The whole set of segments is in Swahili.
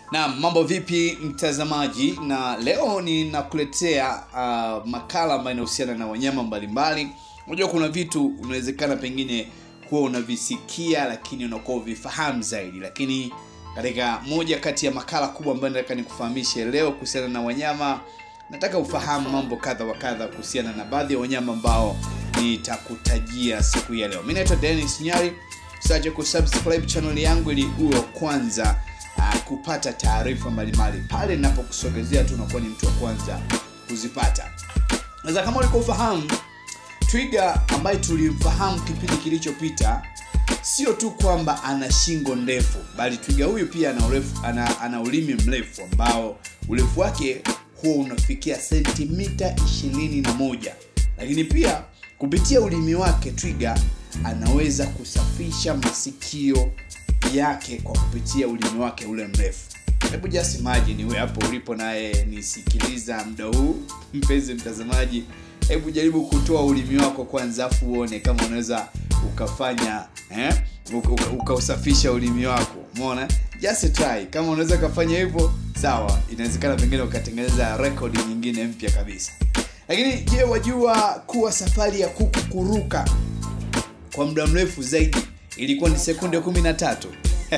na mambo vipi mtazamaji na leo ninakuletea uh, makala ambayo inahusiana na wanyama mbalimbali unajua kuna vitu unawezekana pengine huwa unavisikia lakini unakuwa uvifahamu zaidi lakini katika moja kati ya makala kubwa ambayo nataka nikufahamishe leo kuhusiana na wanyama nataka ufahamu mambo kadha wa kadha kuhusiana na baadhi ya wanyama ambao nitakutajia siku hii ya leo mi naitwa denis nyari usiache kusubscribe channel yangu ili uwe wa kwanza uh, kupata taarifa mbalimbali pale ninapokusogezea tu unakuwa ni mtu wa kwanza kuzipata sasa kama ulikuwa ufahamu twiga ambaye tulimfahamu kipindi kilichopita sio tu kwamba ana shingo ndefu bali twiga huyu pia ana, urefu, ana, ana ulimi mrefu ambao urefu wake huwa unafikia sentimita 21 lakini pia kupitia ulimi wake twiga anaweza kusafisha masikio yake kwa kupitia ulimi wake ule mrefu hebu just imagine wewe hapo ulipo naye nisikiliza muda huu mpenzi mtazamaji hebu jaribu kutoa ulimi wako kwanza afu uone kama unaweza ukafanya eh? ukausafisha uka ulimi wako umeona just try kama unaweza ukafanya hivyo sawa inawezekana pengine ukatengeneza rekodi nyingine mpya kabisa lakini je wajua kuwa safari ya kuku kuruka kwa muda mrefu zaidi ilikuwa ni sekunde kumi na tatu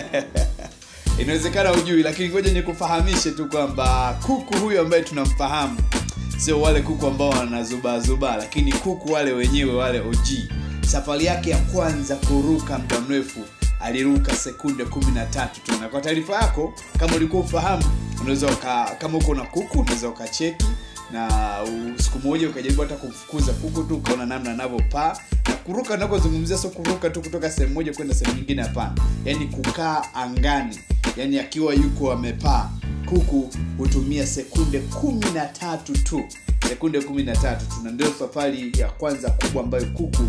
inawezekana ujui lakini ngoja nikufahamishe tu kwamba kuku huyu ambaye tunamfahamu sio wale kuku ambao wanazubaazubaa lakini kuku wale wenyewe wale og safari yake ya kwanza kuruka muda mrefu aliruka sekunde 13 tu na kwa taarifa yako kama ulikuwa ufahamu unaweza kama uko na kuku unaweza ukacheki na siku moja ukajaribu hata kumfukuza kuku tu ukaona namna anavyopaa na kuruka nakozungumzia sio kuruka tu kutoka sehemu moja kwenda sehemu nyingine hapana yaani kukaa angani yaani akiwa yuko amepaa kuku hutumia sekunde kumi na tatu tu sekunde kumi na tatu tu na ndio safari ya kwanza kubwa ambayo kuku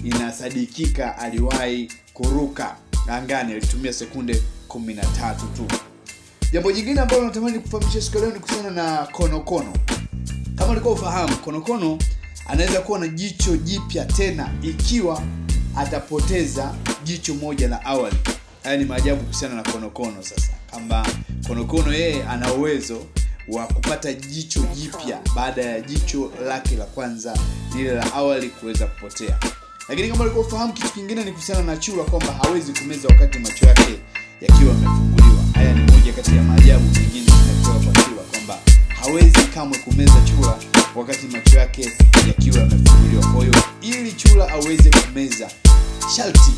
inasadikika aliwahi kuruka angani alitumia sekunde kumi na tatu tu jambo jingine ambalo natamani kufahamisha siku leo ni kuhusiana na konokono kama ulikuwa ufahamu konokono anaweza kuwa na jicho jipya tena ikiwa atapoteza jicho moja la awali haya ni maajabu kuhusiana na konokono sasa kwamba konokono yeye ana uwezo wa kupata jicho jipya baada ya jicho lake la kwanza lile la awali kuweza kupotea lakini kama ulikuwa ufahamu kitu kingine ni kuhusiana na chura kwamba hawezi kumeza wakati macho yake yakiwa yamefunguliwa haya ni moja kati ya maajabu mengine tunapewa kwa chura kwamba hawezi kamwe kumeza chura wakati macho yake yakiwa yamefunguliwa kwa hiyo ili chura aweze kumeza sharti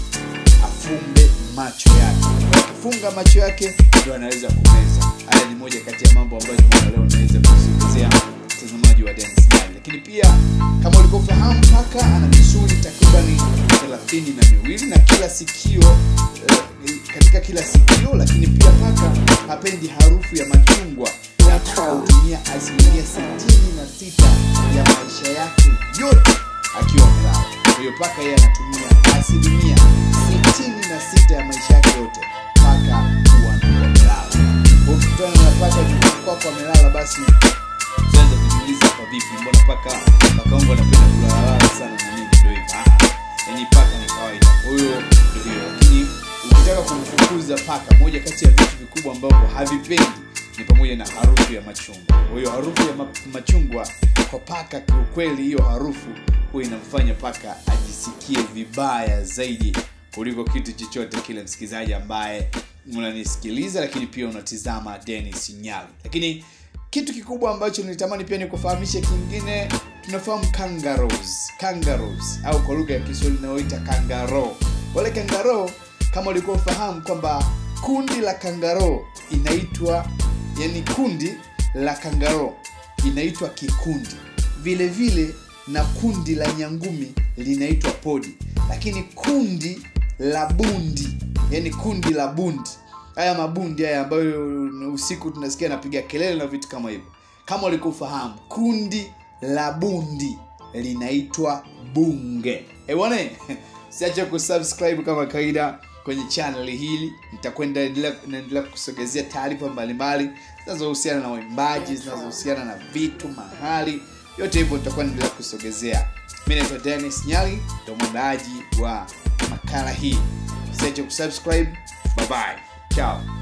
afumbe macho yake akifunga macho yake ndio anaweza kumeza haya ni moja kati ya mambo ambayo tumeona leo naweza kusogezea mtazamaji wa Dennis Nyali lakini pia kama ulivyofahamu paka ana misuli takribani thelathini na miwili na kila sikio eh, katika kila sikio lakini pia paka hapendi harufu ya machungwa paka hutumia asilimia sitini na sita ya maisha yake yote akiwa amelala kwa hiyo paka yeye anatumia asilimia sitini na sita ya maisha yake yote paka huwa anakuwa amelala ukikutana na paka nyumbani kwako amelala basi usianze kujiuliza kwa vipi mbona paka paka wangu anapenda kulalala sana na nini ndio hivyo yani paka ni kawaida huyo ndio hiyo lakini ukitaka kumfukuza paka moja kati ya vitu vikubwa ambavyo havipendi ni pamoja na harufu ya machungwa kwa hiyo harufu ya machungwa kwa paka kiukweli hiyo harufu huwa inamfanya paka ajisikie vibaya zaidi kuliko kitu chochote kile msikilizaji ambaye unanisikiliza lakini pia unatizama denis nyali lakini kitu kikubwa ambacho nilitamani pia nikufahamishe kingine tunafahamu kangaroos kangaroos au kwa lugha ya kiswahili inayoita kangaro wale kangaro kama ulikuwa ufahamu kwamba kundi la kangaro inaitwa yani kundi la kangaro inaitwa kikundi vile vile na kundi la nyangumi linaitwa podi lakini kundi la bundi yani kundi la bundi haya mabundi haya ambayo usiku tunasikia napiga kelele na vitu kama hivyo kama ulikufahamu kundi la bundi linaitwa bunge ebwane siache kusubscribe kama kawaida kwenye channel hili nitakwenda naendelea kusogezea taarifa mbalimbali zinazohusiana na waimbaji zinazohusiana na vitu mahali yote hivyo nitakuwa naendelea kusogezea mi naitwa denis nyali ndo mwandaaji wa makala hii usiache kusubscribe bye bye ciao